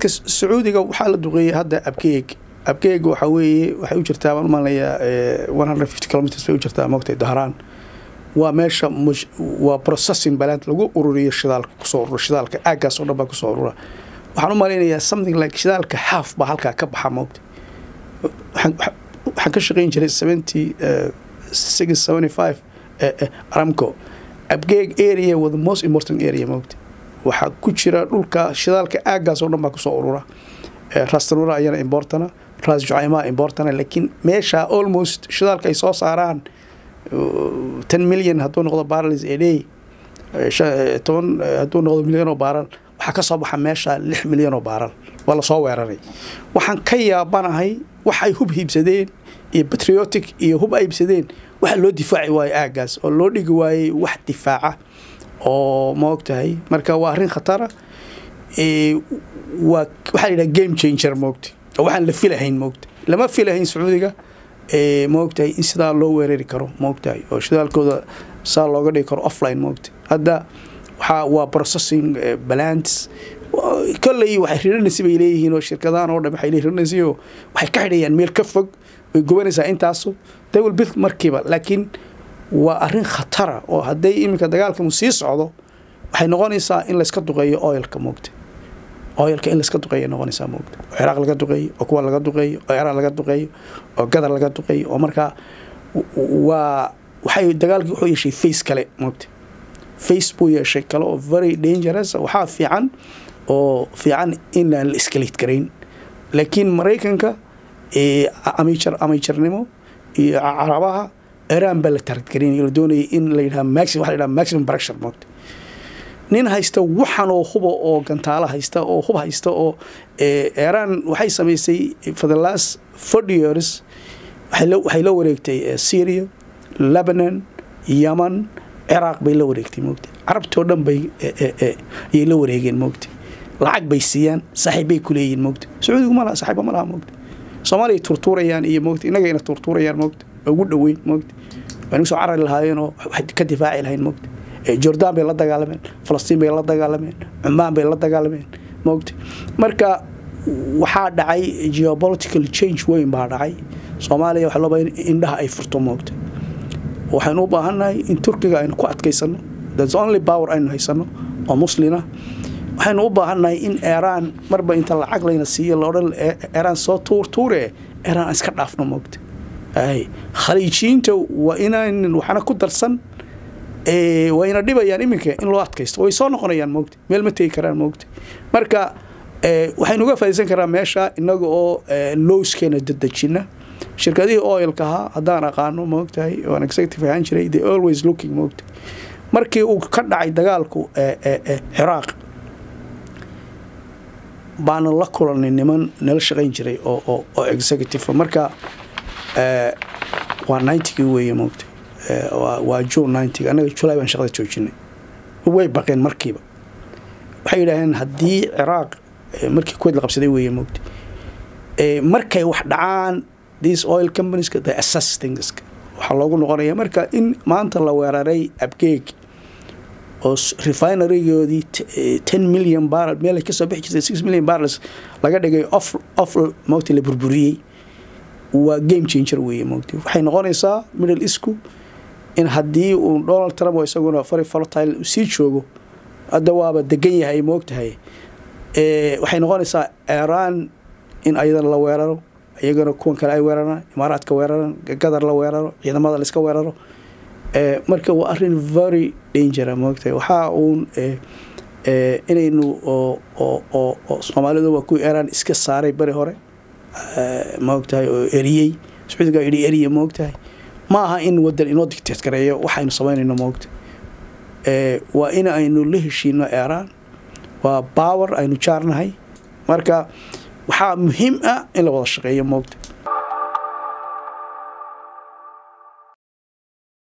sacuudiga waxaa la duqeeyey hadda abkeeg abkeeg waxaa weeye waxay u jirtaa baan umalayaa one hundred fifty kilometers bay u jirtaa moogtay dahraan waa meesha waa processing baland lagu ururiyo shidaalka kusoo urura shidaalka aaggaas oo dhan baa kusoo urura waxaan u malaynayaa something like shidaalka half baa halkaa ka baxa moogta waxaan ka shaqayn jiray seventy six seventy five aramco abgeeg area was the most important area moogta waxaa ku jira dhulka shidaalka aaggaas oo dhan baa kusoo urura rastanura ayana importana ras jucaymaa importana laakiin meesha almost shidaalka ay soo saaraan ten million hadduu noqdo barrels a day toban hadduu noqdo milyan oo baaral waxaa ka soo baxa meesha lix milyan oo baaral waa lasoo weeraray waxaan ka yaabanahay wax ay hub hiibsadeen iyo patriotic iyo hub ay iibsadeen waxa loo difaaci waayo aaggaas oo loo dhigi waayey wax difaaca oo ma og tahay marka waa arrin khatara waa waxaa la yidhaha game changer moogta oo waxaan la filahayn moogta lama filahayn sacuudiga maogtahay in sidaa loo weerari karo maogtahay oo shidaalkooda saa looga dhigi karo offline maogta hadda waxaa waa processing balance kolley waxay riranaysa bay leeyihiin oo shirkadahan oo dhan waxay riranaysa oo waxay ka xidhayaan meel ka fog way gubanaysaa intaasu they will build markiiba laakiin waa arrin khatara oo hadday iminka dagaalkamu sii socdo waxay noqonaysaa in layska duqeeyo oilka moogta oyalka in layska duqeeya noqonaysaa moogta oo ciraaq laga duqeeyo oo kuwa laga duqeeyo oo iraan laga duqeeyo oo gadar laga duqeeyo oo markaa waa waxay dagaalkii wuxuu yeeshay face kale moogta face buu yeeshay kale oo very dangerous waxaa fiican oo fiican inaan la escalate garayn laakiin maraykanka amijar amijarnimo iyo carabaha iraan baa la targaraynay la doonayay in la yidhaha maximum waxa la yidhaha maximum pressure moogta nin haysta waxan oo huba oo gantaalo haysta oo hub haysta oo iran waxay samaysay for the last forty years waxay la wareegtay syria lebanon yemen ciraaq bay la wareegtay moogta carabtoo dhan bay ayay la wareegeen moogta lacag bay siiyaan saaxiib bay ku leeyihin moogta sacuudigu malaha saaxiiba ma laha moogta soomaaliya turtuurayaan iyo moogta innagayna turtuurayaan moogta ugu dhoweyn moogta waa nagu soo carari lahaayeenoo wax ka difaaci lahayn moogta jordan bay la dagaalameen falastiin bay la dagaalameen cumaan bay la dagaalameen moogta marka waxaa dhacay geopolitical change weyn baa dhacay soomaaliya waxaa loo baa indhaha ay furto moogta waxaynu u baahannahay in turkiga aynu ku adkaysano thats only power aynu haysano oo muslina waxaynu u baahannahay in iran marba inta lacag layna siiyo laodhan iran soo tuur tuure iran iska dhaafno moogta khaliijiyiinta waa inaynan waxna ku darsan wayna dhibayaan iminka in loo adkaysto way soo noqonayaan moogta meel ma tegi karaan moogta marka waxaynu uga faaiidsan karaa meesha inaga oo lowskeena dadejina shirkadihii oilka ahaa haddaan aqaano moogtahay waan executive ahaan jiray the always looking moogta markii uu ka dhacay dagaalku ciraaq baana la kulanay niman nala shaqayn jiray oo oo executive marka waa ninetygii weeye moogta waa june ninety annaga julay baan shaqada joojinay way baqeen markiiba waxay yidhaaheen haddii ciraaq markii kuwait la qabsaday weeye moogta markay wax dhacaan these oil companieska the assess things waxaa loogu noqonaya marka in maanta la weeraray abgeeg oo refinerygoodii ten million barrel meel ay kasoo bixi jirtay six million barrels laga dhigay off off moogta la burburiyey waa game changer weeye moogta waxay noqonaysaa middle isku in haddii uu donald trump oo isaguna fari folotile sii joogo hadda waaba degan yahay moogtahay waxay noqonaysaa iran in ayadana la weeraro iyagana kuwan kale ay weeraraan imaaraadka weeraraan gadar la weeraro ciidamada laiska weeraro marka waa arin very dangera moogtahay waxaa uun inaynu oo soomaalidu waa kuwii iran iska saaray beri hore moogtahay oo eriyey sacuudiga yidhi eriya moogtahay ma aha in wadan inoo dictate gareeyo waxaynu samaynayno moogta waa in aynu la heshiino iran waa power aynu jaarnahay marka waxaa muhiim ah in la wada shaqeeyo moogta